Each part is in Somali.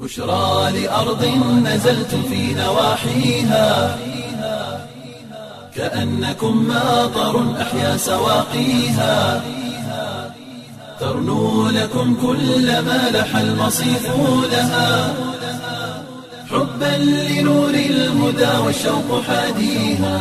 بشرى لأرض نزلت في نواحيها كأنكم ماطر أحيا سواقيها ترنو لكم كل ما لح المصيف لها حبا لنور الهدى والشوق حاديها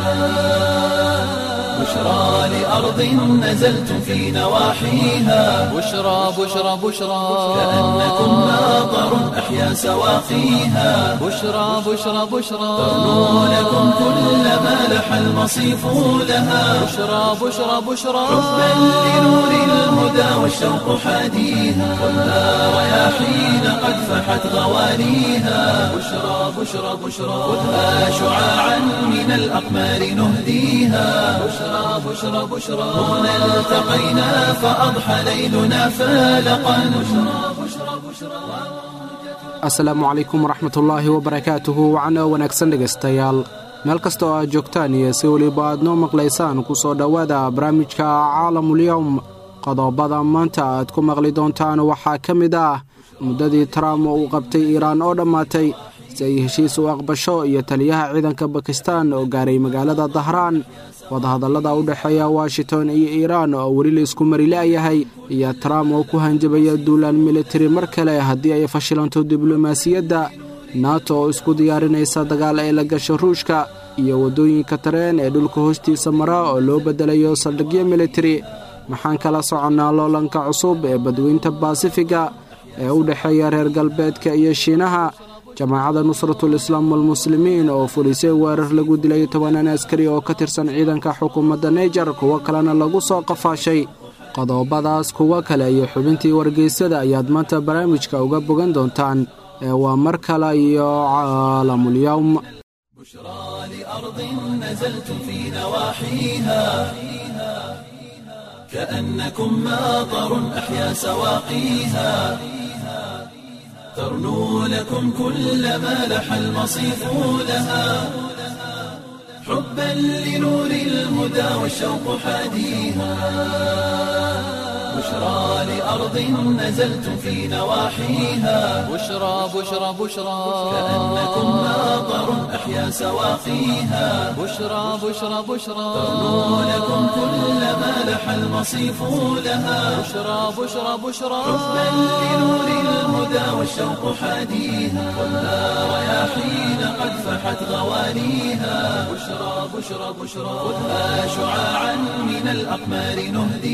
بشرى لأرض نزلت في نواحيها بشرى بشرى بشرى كأنكم ماطر أحيا سواقيها بشرى بشرى بشرى ترنو لكم كل ما لح المصيف لها بشرى بشرى بشرى حبا لنور الهدى والشوق حاديها خذها رياحين قد فحت غوانيها بشرى بشرى بشرى خذها شعاعا من الأقمار نهديها بشرى بشرى بشرى هنا التقينا فأضحى ليلنا فالقا بشرى بشرى بشرى asalaamu calaykum waraxmatullaahi wabarakaatuhu wacno wanaagsan dhegaystayaal meel kasta oo aad joogtaan iyo si weliba aad noo maqlaysaan ku soo dhowaada barnaamijka caalamulyowm qodobada maanta aad ku maqli doontaan waxaa ka mid ah muddadii trump uu qabtay iiraan oo dhammaatay si ay heshiis u aqbasho iyo taliyaha ciidanka bakistan oo gaaray magaalada dahraan wadahadallada u dhexeeya washington iyo iiraan oo weli la isku mari la'yahay iyo trump oo ku hanjabaya duulaan militari mar kale haddii ay fashilanto diblomaasiyadda nato oo isku diyaarinaysa dagaal ay la gasho ruushka iyo waddooyinka tareen ee dhulka hoostiisa mara oo loo beddelayo saldhigyo militari maxaan kala soconnaa loolanka cusub ee badweynta baasifiga ee u dhexeeya reer galbeedka iyo shiinaha jamaacadda nusratul islaam walmuslimiin oo fulisay weerar lagu dilay tobanaan askari oo ka tirsan ciidanka xukuumadda naijer kuwo kalena lagu soo qafaashay qodobadaas kuwo kale iyo xubintii wargeysada ayaad maanta barnaamijka uga bogan doontaan ee waa mar kale iyo caalamulyowm بشرى لأرض نزلت في نواحيها كأنكم ماطر أحيا سواقيها ترنو لكم كل ما لح المصيف لها حبا لنور الهدى والشوق حاديها بشرى لأرض نزلت في نواحيها بشرى بشرى بشرى كأنكم ماطر أحيا سواقيها بشرى بشرى بشرى ترنو لكم كل ما لح المصيف لها بشرى بشرى بشرى حبا لنور الهدى والشوق حاديها خذها رياحين قد فحت غوانيها بشرى بشرى بشرى خذها شعاعا من الأقمار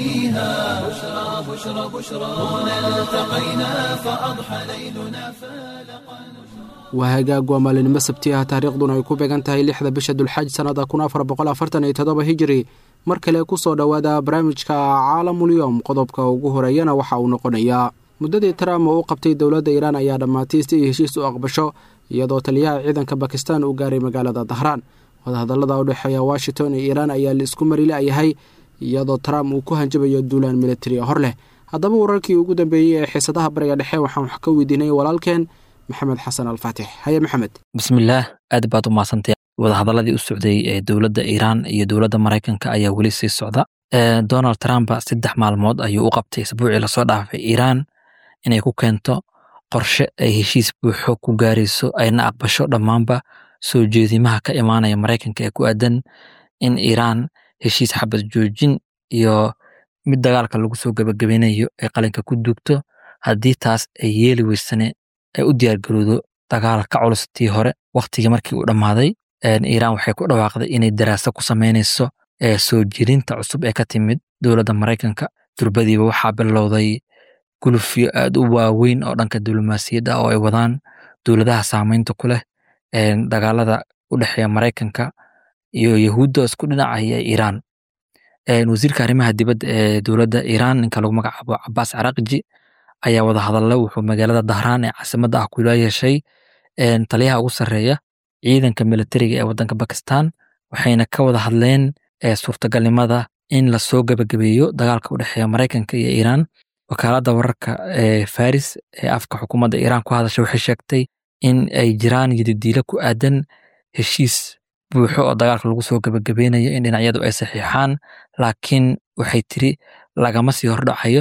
نهديها بشرى بشرى بشرى هنا التقينا فأضحى ليلنا فالقا waa hagaag waa maalinimo sabti ah taariikhduna ay ku beegan tahay lixda bisha dulxaj sannada kun afar boqol afartan iyo toddoba hijiri mar kale ku soo dhowaada barnaamijka caalamulyowm qodobka ugu horeeyana waxa uu noqonayaa muddadii trump oo u qabtay dowladda iiraan ayaa dhammaatay si ay heshiis u aqbasho iyadoo taliyaha ciidanka bakistan uu gaaray magaalada dahraan wadahadallada u dhexeeya washington iyo iiraan ayaa la isku mari la'yahay iyadoo trump uu ku hanjabayo duulaan militari hor leh haddaba wararkii ugu dambeeyey ee xiisadaha bariga dhexe waxaan wax ka weydiinay walaalkeen maxamed xasan alfaatix haye maxamed bismillaah aad baad u mahadsantay wadahadaladii u socday ee dowladda iiraan iyo dowladda maraykanka ayaa weli sii socda donald trump saddex maalmood ayuu u qabtay isbuucii lasoo dhaafay iiraan inay ku keento qorshe ay heshiis buuxo ku gaarayso ayna aqbasho dhammaanba soo jeedimaha ka imaanaya maraykanka ee ku aadan in iiraan heshiis xabad joojin iyo mid dagaalka lagu soo gebagabeynayo ay qalinka ku duugto haddii taas ay yeeli weysane ay u diyaargarowdo dagaal ka culus tii hore waktigii markii uu dhammaaday iiraan waxay ku dhawaaqday inay daraaso ku samaynayso ee soo jirinta cusub ee ka timid dowladda maraykanka durbadiiba waxaa bilowday gulufyo aad u waaweyn oo dhanka diblomaasiyadda oo ay wadaan dowladaha saamaynta ku leh dagaalada u dhexeeya maraykanka iyo yahuudda isku dhinacaya iiraan wasiirka arrimaha dibadda ee dowladda iiraan ninka lagu magacaabo cabaas carakji ayaa wada hadalla wuxuu magaalada dahraan ee caasimadda ah kula yeeshay taliyaha ugu sarreeya ciidanka militariga ee waddanka bakistan waxayna ka wada hadleen suurtagalnimada in lasoo gebagabeeyo dagaalka u dhexeeya maraykanka iyo iiraan wakaaladda wararka ee faris ee afka xukuumadda iiraan ku hadasha waxay sheegtay in ay jiraan yadidiilo ku aadan heshiis buuxo oo dagaalka lagu soo gebagabeynayo in dhinacyadu ay saxiixaan laakiin waxay tiri lagama sii hordhacayo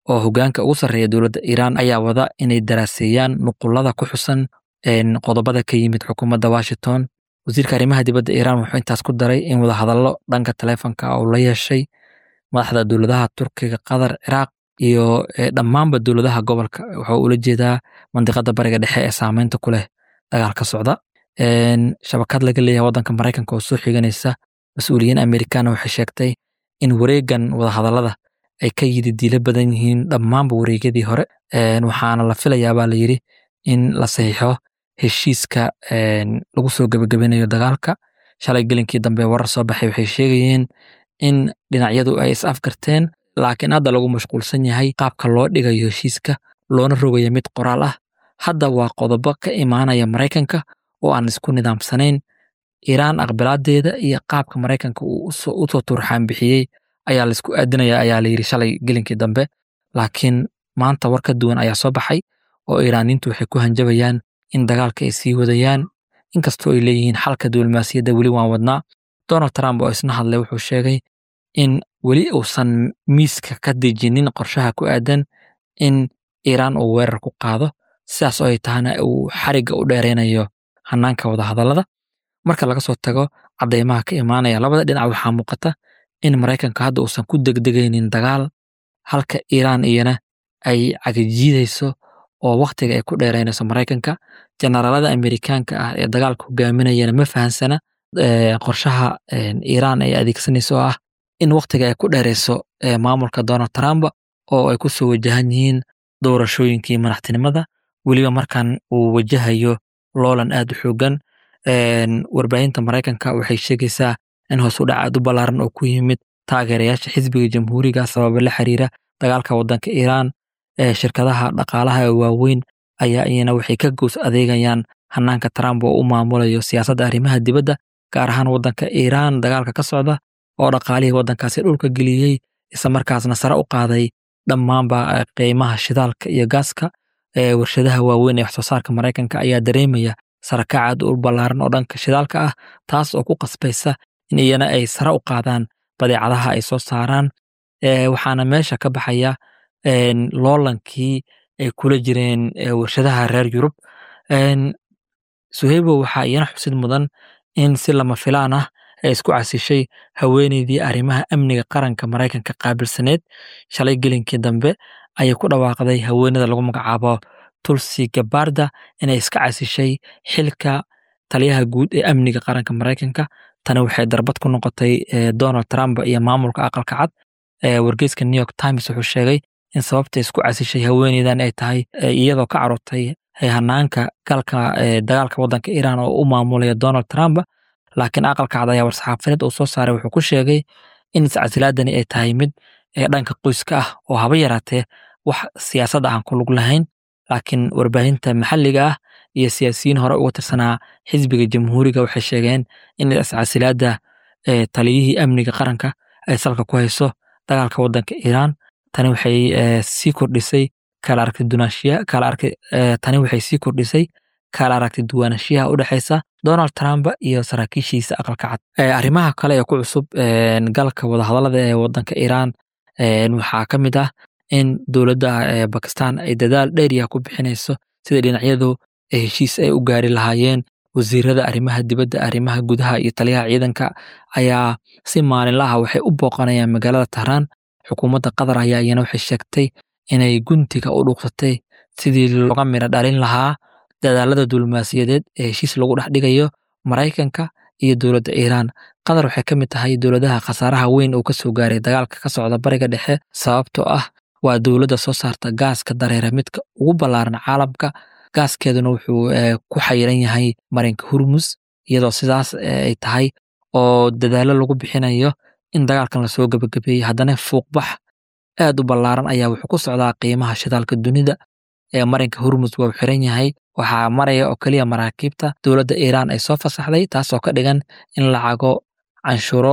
oo hogaanka ugu sarreeya dowladda iiraan ayaa wada inay daraaseeyaan nuqulada ku xusan qodobada ka yimid xukuumadda washington wasiirka arrimaha dibadda iiraan wuxuu intaas ku daray in wadahadallo dhanka taleefonka uu la yeeshay madaxda dowladaha turkiga qatar ciraaq iyo dhammaanba dowladaha gobolka wuxuu ula jeedaa mandiqada bariga dhexe ee saameynta ku leh dagaalka socda shabakad laga leeyahay waddanka maraykanka oo soo xiganaysa mas-uuliyiin amerikaana waxay sheegtay in wareegan wadahadallada ay ka yidi diilo badan yihiin dhammaanba wareegyadii hore waxaana la filayaabaa la yidhi in la saxiixo heshiiska lagu soo gebagabinayo dagaalka shalay gelinkii dambe warar soo baxay waxay sheegayeen in dhinacyadu ay is afgarteen laakiin hadda lagu mashquulsan yahay qaabka loo dhigayo heshiiska loona rogaya mid qoraal ah hadda waa qodobo ka imaanaya maraykanka oo aan isku nidaamsanayn iiraan aqbalaadeeda iyo qaabka maraykanka uu usoo turxaan bixiyey ayaa laisku aadinaya ayaa layidhi shalay gelinkii dambe laakiin maanta war ka duwan ayaa soo baxay oo iiraaniintu waxay ku hanjabayaan in dagaalka ay sii wadayaan inkastoo ay leeyihiin xalka diblomaasiyadda weli waan wadnaa donald trump oo isna hadlay wuxuu sheegay in weli uusan miiska ka dejinin qorshaha ku aadan in iiraan uu weerar ku qaado sidaas oo ay tahana uu xarigga u dheeraynayo hanaanka wadahadallada marka laga soo tago caddeymaha ka imaanaya labada dhinac waxaa muuqata in maraykanka hadda uusan ku degdegaynin dagaal halka iiraan iyana ay cagajiidayso oo wakhtiga ay ku dheeraynayso maraykanka generaalada amerikaanka ah ee dagaalka hogaaminayana ma fahansana qorshaha iiraan ay adeegsanayso oo ah in wakhtiga ay ku dheerayso maamulka donald trump oo ay ku soo wajahan yihiin doorashooyinkii madaxtinimada weliba markan uu wajahayo loolan aad u xoogan warbaahinta maraykanka waxay sheegaysaa in hoos u dhac aad u ballaaran oo ku yimid taageerayaasha xisbiga jamhuuriga sababa la xiriira dagaalka waddanka iiraan shirkadaha dhaqaalaha ee waaweyn ayaa iyana waxay ka goos adeegayaan hanaanka trump oo u maamulayo siyaasadda arrimaha dibadda gaar ahaan waddanka iiraan dagaalka ka socda oo dhaqaalihii waddankaasi dhulka geliyey isla markaasna sare u qaaday dhammaanba qiimaha shidaalka iyo gaaska warshadaha waaweyn ee waxsoo saarka maraykanka ayaa dareemaya sarakacaad u ballaaran oo dhanka shidaalka ah taas oo ku qasbaysa in iyana ay sare u qaadaan badeecadaha ay soo saaraan waxaana meesha ka baxaya loolankii ay kula jireen warshadaha reer yurub suheybo waxaa iyana xusid mudan in si lama filaan ah ay isku casishay haweeneydii arrimaha amniga qaranka maraykanka qaabilsaneed shalay gelinkii dambe ayay ku dhawaaqday haweenada lagu magacaabo tulsi gabarda inay iska casishay xilka taliyaha guud ee amniga qaranka maraykanka tani waxay darbad ku noqotay donald trump iyo maamulka aqalka cad wargeyska new york times wuxuu sheegay in sababta isku casishay haweeneydan ay tahay iyadoo ka carurtay hanaanka galka dagaalka waddanka iiraan oo u maamulaya donald trump laakiin aqalka cad ayaa war-saxaafadeed uu soo saaray wuxuu ku sheegay in iscasilaadani ay tahay mid dhanka qoyska ah oo haba yaraatee wax siyaasad aan ku lug lahayn laakiin warbaahinta maxalliga ah iyo siyaasiyiin hore uga tirsanaa xisbiga jamhuuriga waxay sheegeen in iscasilaada taliyihii amniga qaranka ay salka ku hayso dagaalka waddanka iiraan tani waxay sii kordhisay kala aragti dunaashiya kala arki tani waxay sii kordhisay kala aragti duwanashiyaha u dhexaysa donald trump iyo saraakiishiisa aqalka cad arrimaha kale ee ku cusub galka wadahadallada ee waddanka iiraan waxaa ka mid ah in dowladda bakistan ay dadaal dheeriya ku bixinayso sida dhinacyadu heshiis ay u gaari lahaayeen wasiirada arrimaha dibadda arrimaha gudaha iyo taliyaha ciidanka ayaa si maalinlaha waxay u booqanayaan magaalada tahraan xukuumadda qatar ayaa iyana waxay sheegtay inay guntiga u dhuuqsatay sidii looga midho dhalin lahaa dadaalada diblomaasiyadeed ee heshiis lagu dhex dhigayo maraykanka iyo dowladda iiraan qatar waxay ka mid tahay dowladaha khasaaraha weyn uu ka soo gaaray dagaalka ka socda bariga dhexe sababtoo ah waa dowladda soo saarta gaaska dareera midka ugu ballaaran caalamka gaaskeeduna wuxuu ku xayiran yahay marinka hurmus iyadoo sidaas ay tahay oo dadaallo lagu bixinayo in dagaalkan lasoo gebagabeeyey haddana fuuqbax aad u ballaaran ayaa wuxuu ku socdaa qiimaha shidaalka dunida ee marinka hurmus waa xiran yahay waxaa maraya oo keliya maraakiibta dowladda iiraan ay soo fasaxday taasoo ka dhigan in lacago canshuro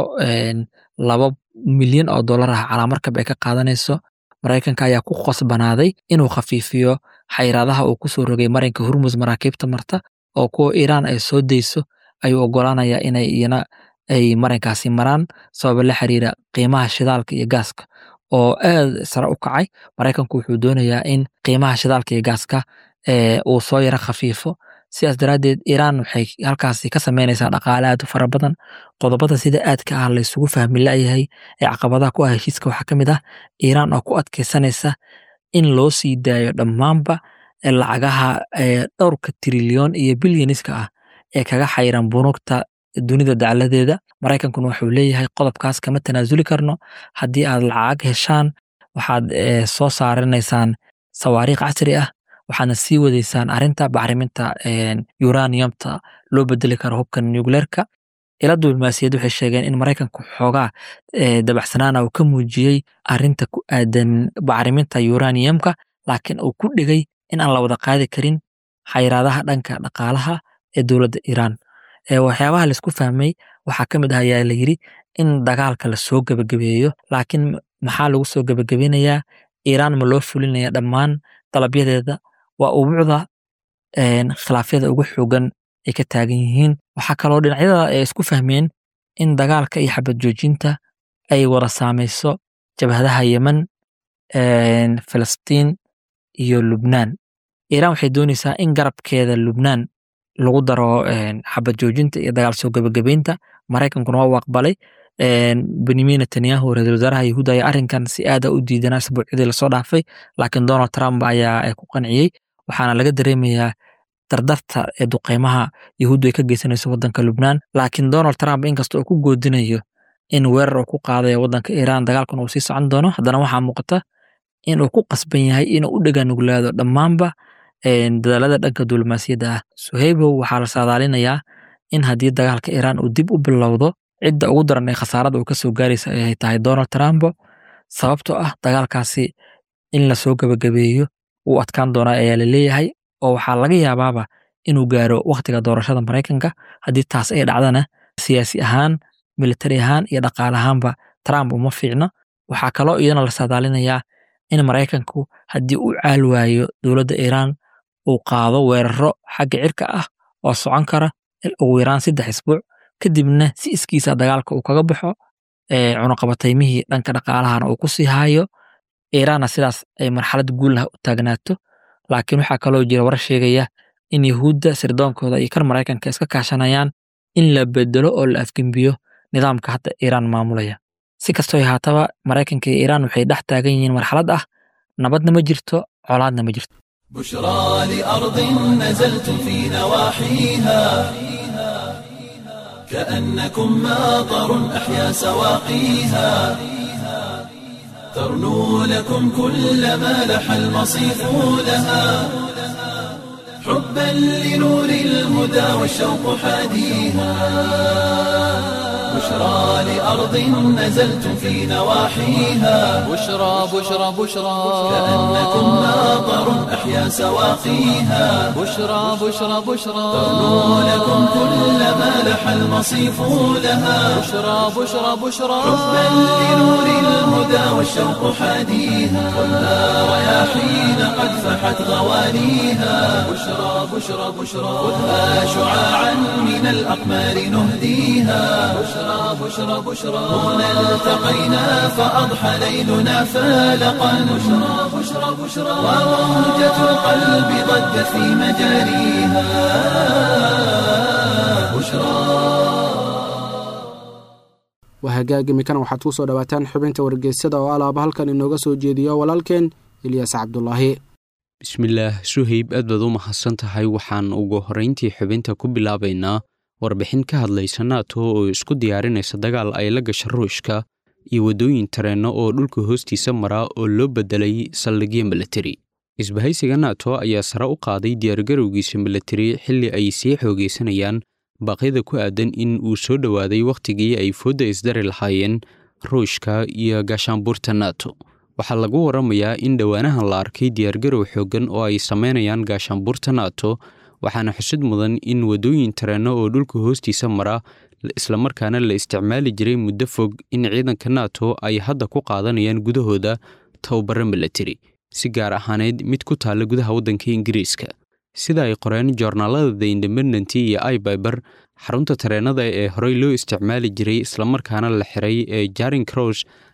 laba milyan oo dollar ah calaamarkab ay ka qaadanayso maraykanka ayaa ku qasbanaaday inuu khafiifiyo xayraadaha uu kusoo rogay marinka hurmus maraakiibta marta oo kuwa iiraan ay soo dayso ayuu ogolaanayaa inay iyana ay marinkaasi maraan sababa la xiriira qiimaha shidaalka iyo gaaska oo aad sare u kacay maraykanku wuxuu doonayaa in qiimaha shidaalka iyo gaaska uu soo yara khafiifo sidaas daraaddeed iiraan waxay halkaasi ka sameynaysaa dhaqaale aad u fara badan qodobada sida aadka ah laysugu fahmi la'yahay ee caqabadaha ku ah heshiiska waxaa ka mid ah iiraan oo ku adkeysanaysa in loo sii daayo dhammaanba lacagaha dhowrka trilyon iyo bilyaniska ah ee kaga xayran bunuugta dunida dacladeeda maraykankuna wuxuu leeyahay qodobkaas kama tanaasuli karno haddii aad lacag heshaan waxaad soo saaranaysaan sawaariikh casri ah waxaadna sii wadaysaan arinta bacriminta uraniumta loo bedeli karo hubka nucleerka ila diblomaasiyad waxay sheegeen in maraykanku xoogaa dabacsanaana uu ka muujiyey arinta ku aadan bacriminta uraniumka laakiin uu ku dhigay in aan la wada qaadi karin xayraadaha dhanka dhaqaalaha ee dowladda iiraan waxyaabaha laisku fahmay waxaa ka mid ah ayaa la yiri in dagaalka lasoo gebagabeeyo laakiin maxaa lagu soo gebagabeynayaa iiraan ma loo fulinaya dhammaan dalabyadeeda waa ubuucda khilaafyada ugu xoogan ay ka taagan yihiin waxaa kaloo dhinacyada ay isku fahmeen in dagaalka iyo xabad joojinta ay wada saamayso jabhadaha yemen filistiin iyo lubnaan iiraan waxay doonaysaa in garabkeeda lubnaan lagu daro xabad joojinta iyo dagaal soo gebagabeynta maraykankuna waa u aqbalay benyamin netanyahu ra-isul wasaaraha yahuudda ayaa arrinkan si aada u diidanaa isbuucyadii lasoo dhaafay laakiin donald trump ayaa ku qanciyey waxaana laga dareemayaa dardarta ee duqeymaha yahuuddu ay ka geysanayso waddanka lubnaan laakiin donald trump inkasta oo ku goodinayo in weerar uu ku qaadayo waddanka iiraan dagaalkan uu sii socon doono haddana waxaa muuqata in uu ku qasban yahay inuu u dhaganuglaado dhammaanba dadaalada dhanka diblomaasiyadda ah suhaybow waxaa la saadaalinayaa in haddii dagaalka iiraan uu dib u bilowdo cidda ugu daran ee khasaarada uu ka soo gaaraysa ay tahay donald trump sababtoo ah dagaalkaasi in lasoo gebagabeeyo wuu adkaan doonaa ayaa la leeyahay oo waxaa laga yaabaaba inuu gaaro wakhtiga doorashada maraykanka haddii taas ay dhacdana siyaasi ahaan militari ahaan iyo dhaqaale ahaanba trump uma fiicno waxaa kaloo iyadana la saadaalinayaa in maraykanku haddii uu caal waayo dowladda iiraan uu qaado weeraro xagga cirka ah oo socon kara ugu yaraan saddex isbuuc kadibna si iskiisa dagaalka uu kaga baxo cunuqabataymihii dhanka dhaqaalahana uu ku sii haayo iiraanna sidaas ay marxalad guulah u taagnaato laakiin waxaa kaloo jira war sheegaya in yahuudda sirdoonkooda iyo kan maraykanka iska kaashanayaan in la bedelo oo la afgembiyo nidaamka hadda iiraan maamulaya si kastoo haataba maraykanka iyo iiraan waxay dhex taagan yihiin marxalad ah nabadna ma jirto colaadna ma jirto بشرى لأرض نزلت في نواحيها كأنكم ماطر أحيا سواقيها ترنو لكم كل ما لح المصيف لها حبا لنور الهدى والشوق حاديها بشرى لأرض نزلت في نواحيها بشرى بشرى بشرى كأنكم ماطر أحيا سواقيها بشرى بشرى بشرى ترنو لكم كل ما لح المصيف لها بشرى بشرى بشرى حبا لنور الهدى والشوق حاديها والنار رياحين قد فحت غوانيها بشرى بشرى بشرى خذها شعاعا من الأقمار نهديها بشرى بشرى بشرى هنا التقينا فأضحى ليلنا فالقا بشرى بشرى بشرى وروجة القلب ضجت في مجاريها بشرى waa hagaag imikana waxaad ku soo dhowaataan xubinta wargeysyada oo alaaba halkan inooga soo jeediyo walaalkeen ilyaas cabdulaahi bismillaah suhayb aad baad u mahadsan tahay waxaan ugu horrayntii xubinta ku bilaabaynaa warbixin ka hadlaysa naato oo isku diyaarinaysa dagaal ay la gasha ruushka iyo waddooyin tareenno oo dhulka hoostiisa maraa oo loo beddelay saldhigyo milatari isbahaysiga nato ayaa sare u qaaday diyaargarowgiisa milatari xilli ay sii xoogaysanayaan baaqyada ku aadan in uu soo dhowaaday wakhtigii ay foodda isdari lahaayeen ruushka iyo gaashaanbuurta nato waxaa lagu waramayaa in dhowaanahan la arkay diyaargarow xooggan oo ay samaynayaan gaashaanbuurta nato waxaana xusid mudan in waddooyin tareenno oo dhulka hoostiisa mara islamarkaana la isticmaali jiray muddo fog in ciidanka nato ay hadda ku qaadanayaan gudahooda tababaro milatari si gaar ahaaneyd mid ku taalla gudaha waddanka ingiriiska sida ay qoreen joornaalada the independent iyo ibyber xarunta tareennada ee horey loo isticmaali jiray islamarkaana la xiray ee jaring cross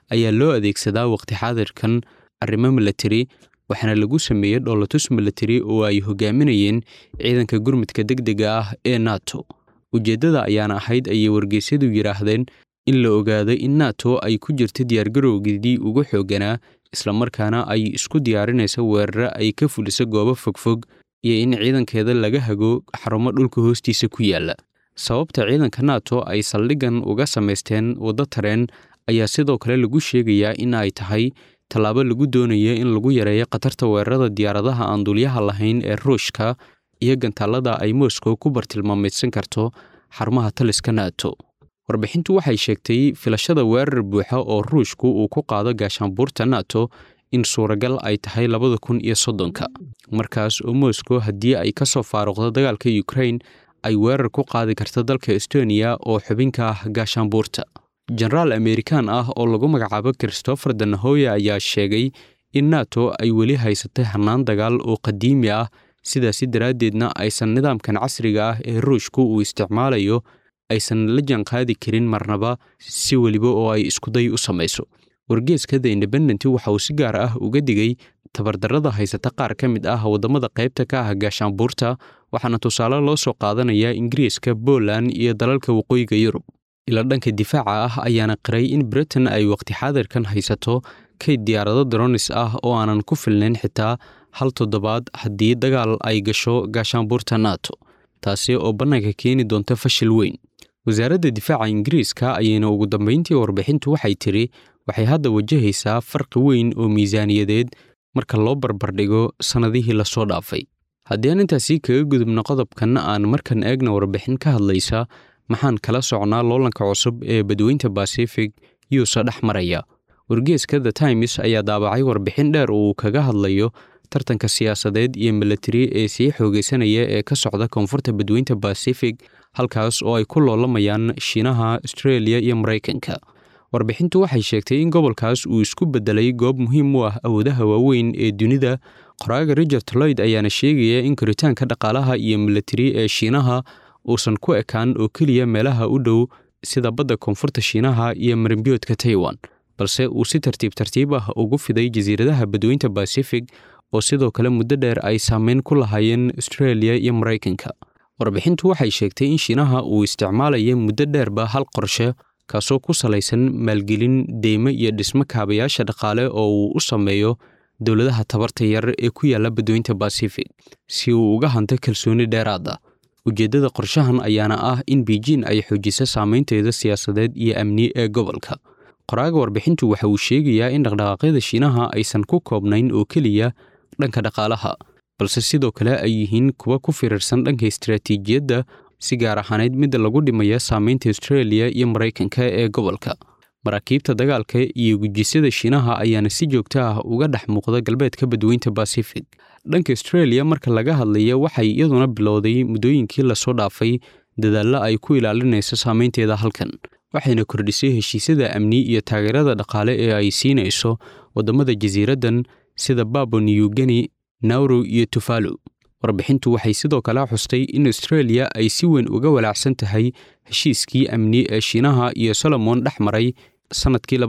ayaa loo adeegsadaa waqti xaadirkan arrimo milatari waxaana lagu sameeyey dhoolatus milatari oo ay hogaaminayeen ciidanka gurmudka degdega ah ee nato ujeeddada ayaana ahayd ayay wargeysyadu yidhaahdeen in la ogaado in nato ay ku jirto diyaargarowgeedii ugu xoogganaa islamarkaana ay isku diyaarinayso weeraro ay ka fuliso goobo fogfog iyo in ciidankeeda laga hago xarumo dhulka hoostiisa ku yaalla sababta ciidanka nato ay saldhiggan uga samaysteen waddo tareen ayaa sidoo kale lagu sheegayaa in ay tahay tallaabo lagu doonayo in lagu yareeyo khatarta weerarada diyaaradaha aan dulyaha lahayn ee ruushka iyo gantaallada ay moscow ku bartilmaameydsan karto xarumaha taliska nato warbixintu waxay sheegtay filashada weerar buuxa oo ruushku uu ku qaado gaashaanbuurta nato in suuragal ay tahay labada kun iyo soddonka markaas oo moscow haddii ay ka soo faaruqdo dagaalka ukrain ay weerar ku qaadi karta dalka estoniya oo xubinka ah gaashaanbuurta jenaraal amerikan ah oo lagu magacaabo christopher danahoya ayaa sheegay in nato ay weli haysatay hannaan dagaal oo qadiimi ah sidaasi daraaddeedna aysan nidaamkan casriga ah ee ruushku uu isticmaalayo aysan la jaanqaadi karin marnaba si weliba oo ay iskuday u samayso wargeeska the independent waxa uu si gaar ah uga digay tabardarrada haysata qaar ka mid ah waddamada qaybta ka ah gaashaanbuurta waxaana tusaale loo soo qaadanayaa ingiriiska poland iyo dalalka waqooyiga yurub ila dhanka difaaca ah ayaana qiray in britain ay waqti xaadirkan haysato kayd diyaarado dronis ah oo aanan ku filnayn xitaa hal toddobaad haddii dagaal ay gasho gaashaanbuurta nato taasi oo bannaanka keeni doonta fashil weyn wasaaradda difaaca ingiriiska ayayna ugu dambayntii warbixintu waxay tidhi waxay hadda wajahaysaa farqi weyn oo miisaaniyadeed marka loo barbardhigo sannadihii lasoo dhaafay haddii aan intaasi kaga gudubno qodobkan aan markan eegna warbixin ka hadlaysa maxaan kala socnaa loolanka cusub ee badweynta basifig yuusa dhex maraya wargeeska the times ayaa daabacay warbixin dheer oo uu kaga hadlayo tartanka siyaasadeed iyo milatari ee sii xoogaysanaya ee ka socda koonfurta badweynta basifig halkaas oo ay ku loolamayaan shiinaha astreeliya iyo maraykanka warbixintu waxay sheegtay in gobolkaas uu isku beddelay goob muhiim u ah awoodaha waaweyn ee dunida qoraaga richard loyd ayaana sheegaya in koritaanka dhaqaalaha iyo milatari ee shiinaha uusan ku ekaan oo keliya meelaha u dhow sida badda koonfurta shiinaha iyo marimbiyoodka taiwan balse uu si tartiib tartiib ah ugu fiday jasiiradaha badweynta basifig oo sidoo kale muddo dheer ay saameyn ku lahaayeen astreeliya iyo maraykanka warbixintu waxay sheegtay in shiinaha uu isticmaalaya muddo dheerba hal qorshe kaasoo ku salaysan maalgelin deymo iyo dhismo kaabayaasha dhaqaale oo uu u sameeyo dowladaha tabarta yar ee ku yaalla badweynta basifig si uu uga hanto kalsooni dheeraada ujeeddada qorshahan ayaana ah in beijin ay xoojiso saameynteeda siyaasadeed iyo amni ee gobolka qoraaga warbixintu waxa uu sheegayaa in dhaqdhaqaaqyada shiinaha aysan ku koobnayn oo keliya dhanka dhaqaalaha balse sidoo kale ay yihiin kuwa ku firirsan dhanka istaraatiijiyadda si gaar ahaaneyd midda lagu dhimaya saameynta astreeliya iyo maraykanka ee gobolka maraakiibta dagaalka iyo gujisyada shiinaha ayaana si joogto ah uga dhex muuqda galbeedka badweynta basifig dhanka astreeliya marka laga hadlayo waxay iyaduna bilowday muddooyinkii lasoo dhaafay dadaallo ay ku ilaalinayso saameynteeda halkan waxayna kordhisay heshiisyada amni iyo taageerada dhaqaale ee ay siinayso waddamada jasiiraddan sida babo new geni nauru iyo tufalo warbixintu waxay sidoo kale xustay in astreeliya ay si weyn uga walaacsan tahay heshiiskii amni ee shiinaha iyo solomon dhex maray sannadkii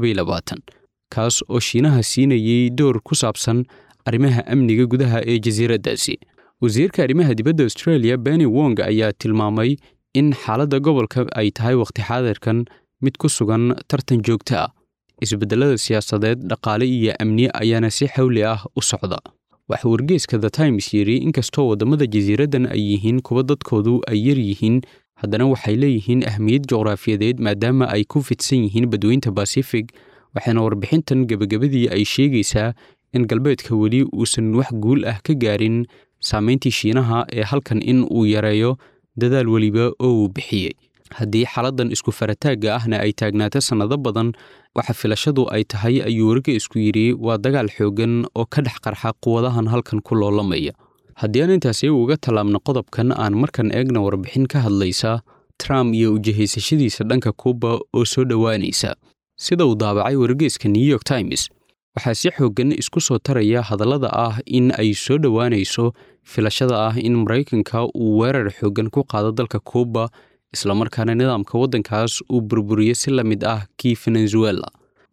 kaas oo shiinaha siinayey door ku saabsan arrimaha amniga gudaha ee jasiiraddaasi wasiirka arrimaha dibadda astreeliya benny wong ayaa tilmaamay in xaaladda gobolka ay tahay wakhti xaadirkan mid ku sugan tartan joogto ah isbeddelada siyaasadeed dhaqaale iyo amni ayaana si xawli ah u socda waxa wargeeska the times yidhi inkastoo waddamada jasiiraddan ay yihiin kuwa dadkoodu ay yar yihiin haddana waxay leeyihiin ahmiyad juqraafiyadeed maadaama ay ku fidsan yihiin badweynta basifig waxaana warbixintan gebagabadii ay sheegaysaa in galbeedka weli uusan wax guul ah ka gaarin saameyntii shiinaha ee halkan in uu yareeyo dadaal weliba oo uu bixiyey haddii xaaladdan isku farataagga ahna ay taagnaato sannado badan waxa filashadu ay tahay ayuu wargeysku yidhi waa dagaal xooggan oo ka dhex qarxa quwadahan halkan ku loolamaya haddii aan intaasi uga tallaabno qodobkan aan markan eegna warbixin ka hadlaysa trump iyo ujihaysashadiisa dhanka kuuba oo soo dhowaanaysa sida uu daabacay wargeyska new york times waxaa si xooggan isku soo taraya hadallada ah in ay soo dhowaanayso filashada ah in maraykanka uu weerar xooggan ku qaado dalka kuuba islamarkaana nidaamka waddankaas uu burburiyo si la mid ah kii venezuela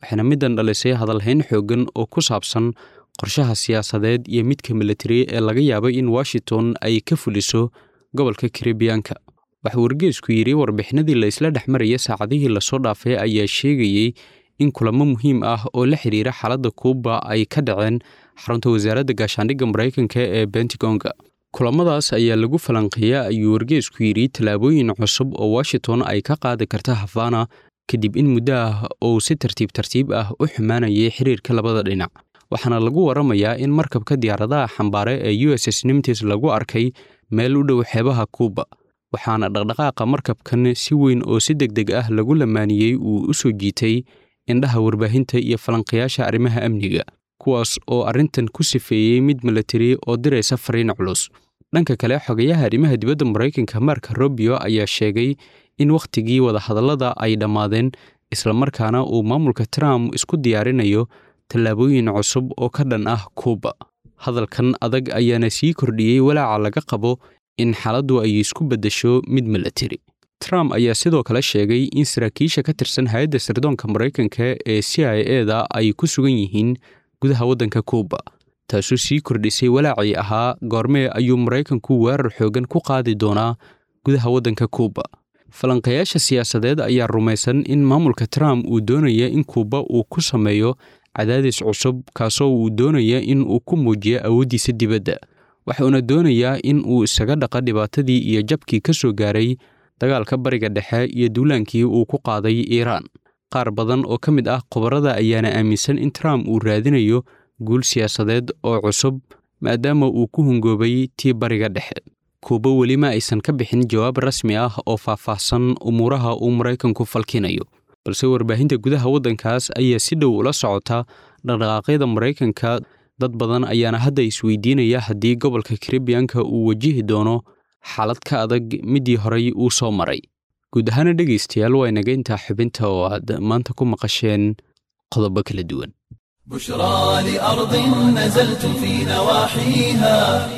waxaana middan dhalisay hadalhayn xooggan oo ku saabsan qorshaha siyaasadeed iyo midka militari ee laga yaabay in washington ay ka fuliso gobolka karibiyaanka waxaa wargeesku yidhi warbixinadii la isla dhex maraya saacadihii lasoo dhaafay ayaa sheegayey in kulamo muhiim ah oo la xidhiira xaaladda kuuba ay ka dhaceen xarunta wasaaradda gaashaandhigga maraykanka ee bentigonga kulamadaas ayaa lagu falanqeeya ayuu wargeesku yidhi tallaabooyin cusub oo washington ay ka qaadi karta havana kadib in muddo ah uu si tartiib tartiib ah u xumaanayay xiriirka labada dhinac waxaana lagu waramayaa in markabka diyaaradaha xambaare ee u s s nimtis lagu arkay meel u dhow xeebaha kuuba waxaana dhaqdhaqaaqa markabkan si weyn oo si deg deg ah lagu lamaaniyey uu u soo jiitay indhaha warbaahinta iyo falanqayaasha arrimaha amniga kuwaas oo arrintan ku sifeeyey mid milatari oo diraysa fariin culus dhanka kale xogayaha arrimaha dibadda maraykanka mark robio ayaa sheegay in wakhtigii wadahadallada ay dhammaadeen islamarkaana uu maamulka trump isku diyaarinayo tallaabooyin cusub oo ka dhan ah kuuba hadalkan adag ayaana sii kordhiyey walaaca laga qabo in xaaladdu ay isku beddesho mid milatari trump ayaa sidoo kale sheegay in saraakiisha ka tirsan hay-adda sirdoonka maraykanka ee c i e da ay ku sugan yihiin gudaha waddanka kuuba taasoo sii kordhisay walaacii ahaa goormee ayuu maraykanku weerar xoogan ku qaadi doonaa gudaha waddanka kuuba falanqayaasha siyaasadeed ayaa rumaysan in maamulka trump uu doonaya in kuuba uu ku sameeyo cadaadis cusub kaasoo uu doonaya in uu ku muujiyo awooddiisa dibadda waxuuna doonayaa in uu isaga dhaqa dhibaatadii iyo jabkii ka soo gaaray dagaalka bariga dhexe iyo duulaankii uu ku qaaday iiraan qaar badan oo ka mid ah khubarada ayaana aaminsan in trump uu raadinayo guul siyaasadeed oo cusub maadaama uu ku hungoobay tii bariga dhexe kuuba weli ma aysan ka bixin jawaab rasmi ah oo faahfaahsan umuuraha uu maraykanku falkinayo balse warbaahinta gudaha waddankaas ayaa si dhow ula socota dhaqdhaqaaqyada maraykanka dad badan ayaana hadda isweydiinaya haddii gobolka karibiyanka uu wajihi doono xaalad ka adag middii horey uu soo maray guud ahaana dhegaystayaal waa inaga intaa xubinta oo aad maanta ku maqasheen qodobo kala duwan بشرى لأرض نزلت في نواحيها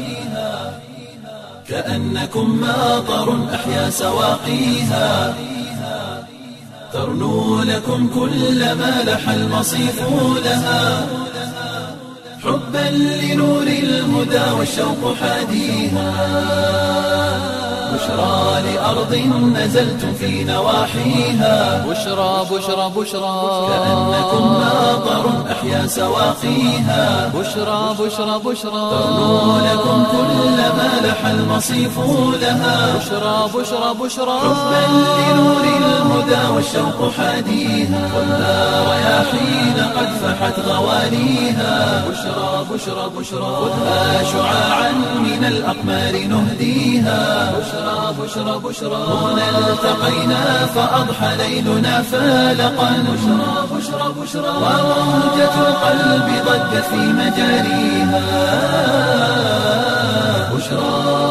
كأنكم ماطر أحيا سواقيها ترنو لكم كل ما لح المصيف لها حبا لنور الهدى والشوق حاديها بشرى لأرض نزلت في نواحيها بشرى بشرى بشرى كأنكم ماطر أحيا سواقيها بشرى بشرى بشرى ترنو لكم كل ما لح المصيف لها بشرى بشرى بشرى حبا لنور الهدى والشوق حاديها خذها رياحين قد فحت غوانيها بشرى بشرى بشرى خذها شعاعا من الأقمار نهديها بشرى بشرى بشرى هنا التقينا فأضحى ليلنا فالقا بشرى بشرى بشرى وموجة القلب ضجت في مجاريها بشرى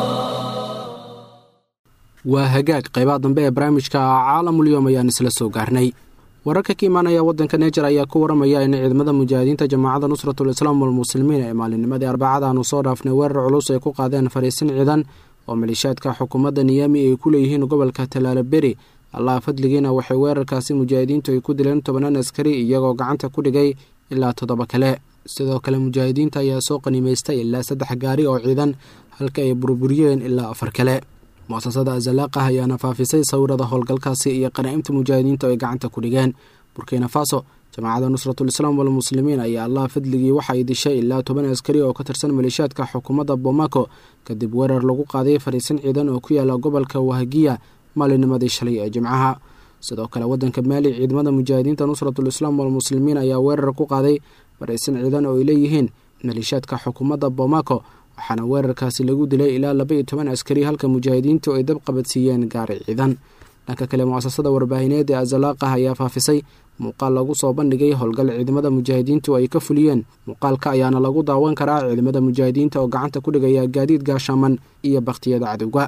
waa hagaag qaybaha dambe ee barnaamijka caalamulyoom ayaan isla soo gaarnay wararka ka imaanaya waddanka nejer ayaa ku waramaya in ciidamada mujaahidiinta jamaacadda nusratul islaam walmuslimiin ee maalinimadii arbacada aanu soo dhaafnay weerar culus ay ku qaadeen fariisin ciidan oo maleeshiyaadka xukuumadda niyami ay ku leeyihiin gobolka talaalaberi allaha fadligiina waxay weerarkaasi mujaahidiintu ay ku dileen tobanaan askari iyagoo gacanta ku dhigay ilaa toddoba kale sidoo kale mujaahidiinta ayaa soo qanimaystay ilaa saddex gaari oo ciidan halka ay burburiyeen ilaa afar kale muasasada azalaaqah ayaana faafisay sawirada howlgalkaasi iyo qanaa'imta mujaahidiinta ay gacanta ku dhigeen burkina faso jamaacadda nusratul islaam walmuslimiin ayaa allaha fadligii waxay dishay ilaa toban askari oo ka tirsan maleeshiyaadka xukuumadda bomako kadib weerar lagu qaaday fariisin ciidan oo ku yaala gobolka wahagiya maalinimadii shalay ee jimcaha sidoo kale waddanka maali ciidamada mujaahidiinta nusratul islaam walmuslimiin ayaa weerar ku qaaday fariisin ciidan oo ay leeyihiin maleeshiyaadka xukuumadda bomako waxaana weerarkaasi lagu dilay ilaa laba iyo toban askari halka mujaahidiintu ay dab qabadsiiyeen gaari ciidan dhanka kale muasasada warbaahineed ee azalaaqah ayaa faafisay muuqaal lagu soo bandhigay howlgal ciidamada mujaahidiintu ay ka fuliyeen muuqaalka ayaana lagu daawan karaa ciidamada mujaahidiinta oo gacanta ku dhigaya gaadiid gaashaaman iyo bakhtiyada cadowga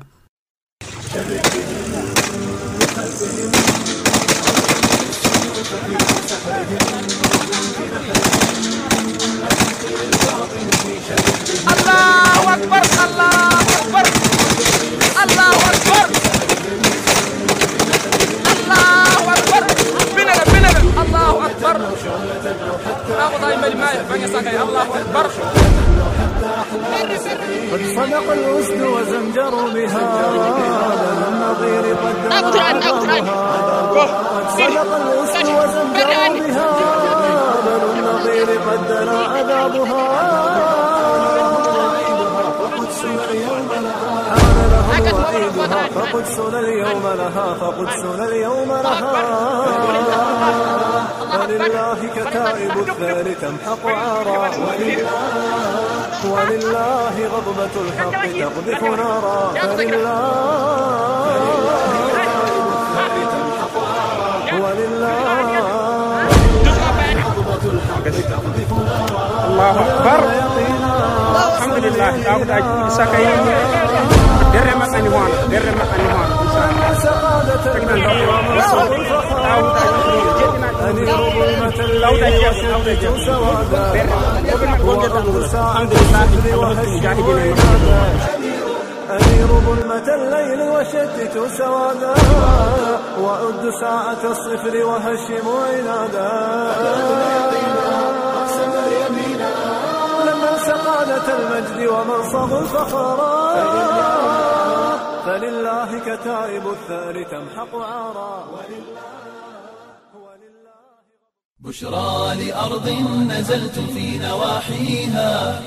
الله اكبر الله اكبر الله اكبر الله اكبر بنلا بنلا الله اكبر يومها بل النظير قد عذابها قد صدق الأسد وزمجر بها بل النظير قد دنا عذابها فقدسنا اليوم لها حان له وعيدها فقدسنا اليوم لها فقدسنا اليوم لها فلله كتائب الثار تمحق عارا ولله غضبة الحق تقذف نارا فلله ولله الله أكبر الحمد لله داود أجل سكاي درة ما أني وانا درة ما أني وانا سعادة المجد ومنصب الفخار أنير ظلمة الليل وشدة سوادا وأرض ساعة الفجر وهشم أنير ظلمة الليل وشتت سوادا وأد ساعة الصفر وهشم عنادا لمن سقادة المجد ومنصب الفخرا فلله كتائب الثار تمحق عارا بشرى لأرض نزلتم في نواحيها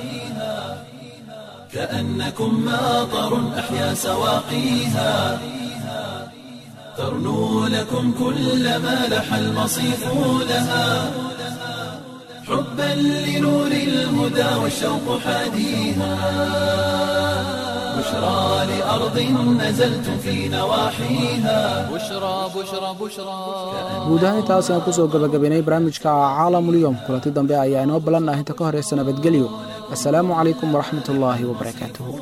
كأنكم ماطر أحيا سواقيها ترنو لكم كل ما لح المصيف لها حبا لنور الهدى والشوق حاديها بشرى لأرض نزلتم في نواحيها بشرى بشرى بشرى guud ahaan intaas ayaan kusoo gabagabaynay barnaamijka caalamulyoom kulanti dambe ayaa inoo ballan ah inta ka horeysa nabadgelyo assalaamu calaykum waraxmatullaahi wabarakaatuhu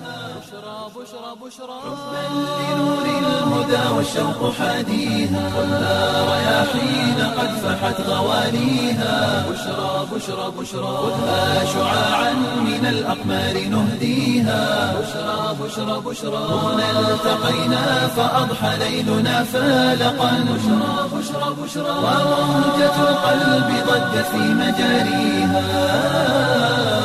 لنور الهدى والشوق حاديها خذها رياحين قد فحت غواليها بشرى بشرى بشرى خذها شعاعا من الأقمار نهديها بشرى بشرى بشرى هنا التقينا فأضحى ليلنا فالقا بشرى بشرى بشرى وموجة القلب ضجت في مجاريها